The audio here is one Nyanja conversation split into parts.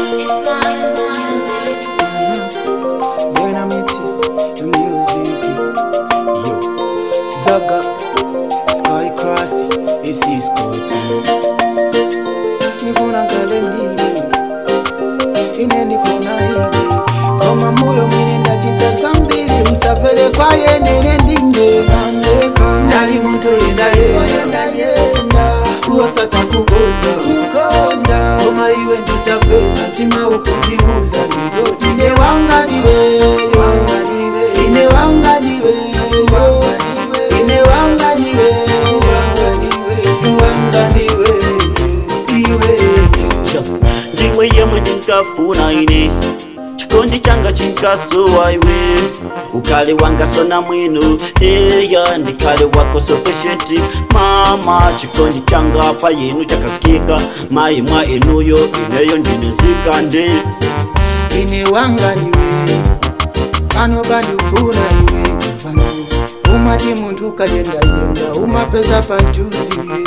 It's Miles Music. Dynamite Music Yo Zaga Sky Crust Isi Scott Nifuna kale ndiwe Ine ndifuna iwe Koma moyo mwine ndachita mbili Msafele kwa yenene ndine Nali muntu yenda yenda yenda Kuwasata kukonda kukonda Koma iwe nditapeza Ntima ukundiuza Nizoti Ine wanga niwe Wanga niwe Ine wanga niwe Ine wanga niwe Wanga niwe Wanga niwe Iwe ndiwe yemwe ndinkafuna ine chikondi changa chinkasuwa iwe ukale wangasona mwino eya ndikale wako so patient mama chikondi changa pa yenu chakasikika mayi mwa inuyo ineyo ndinizika ndi ine wanga niwe pano pandifuna iwe pano umati muntu ukayendayenda umapeza pantuzi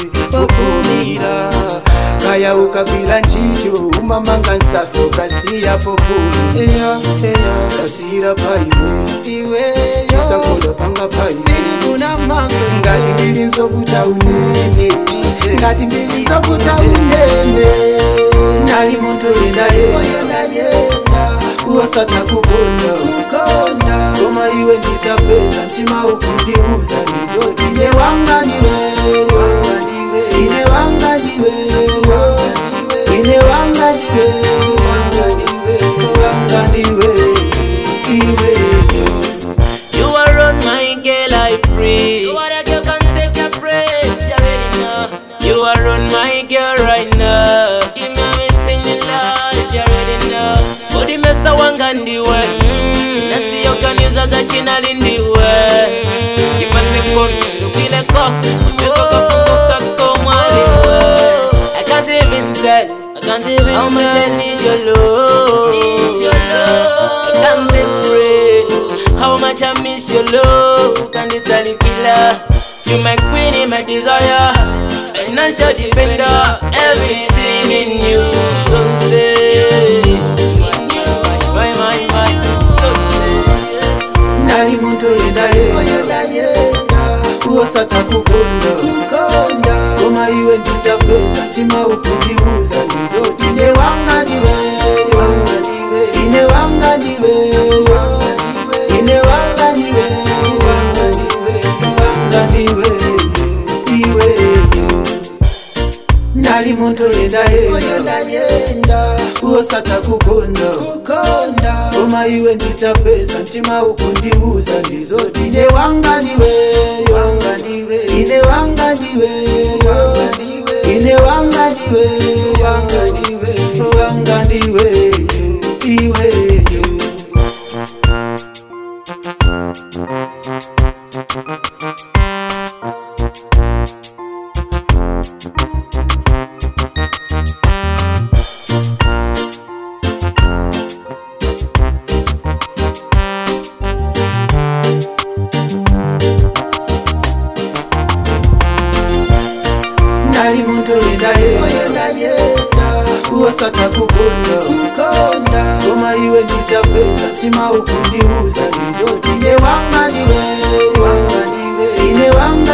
popumira kaya ukagwira ntchito umamanga nsaso kasiya popumi eya eya kasiyira paiwe iweyo sakola panga paiwe silikuna maso ngati ndili nzovuta unene ngati ndili nzovuta unene nali muntu yenda yenda yenda kuwasata kukonda kukonda koma iwe nditapeza mtima ukundiuza nizoti ine wanga niwe wanga niwe ine wanga niwe ine wanga niwe wanga niwe wanga niwe iwe You are on my girl, I pray. You are a girl can take your praise, you already know. You are on my girl right now. You know me singing loud, you already know. Body mesa wanga ndiwe. Na siyo kaniza za china lindiwe. Kipase kono ndukwile ko. Mteko kukumbuka ko mwaliwe. I can't even tell. I can't even How much I tell. need your love. Need your love. I can't explain how much I miss your love. Can't tell it killer. You my queen, my desire. Financial defender. Everything in you. Don't say. My, my, my. Don't say. nali muntu yenda yenda yenda kuwasata kukonda kukonda koma iwe nditapeza mtima ukundiuza nizoti ine wanga niwe wanga niwe ine wanga niwe wanga niwe ine wanga niwe wanga niwe wanga niwe iwe nali muntu yenda yenda yenda kuwasata kukonda kukonda koma iwe nditapeza mtima ukundiuza ndizoti ine wanga niwe wanga niwe ine wanga niwe wanga niwe ine wanga niwe wanga niwe wanga niwe iwe nali muntu yenda yenda yenda kuwasata kukonda kukonda koma iwe nditapeza mtima ukundiuza ndizoti ine wanga niwe wanga niwe ine wanga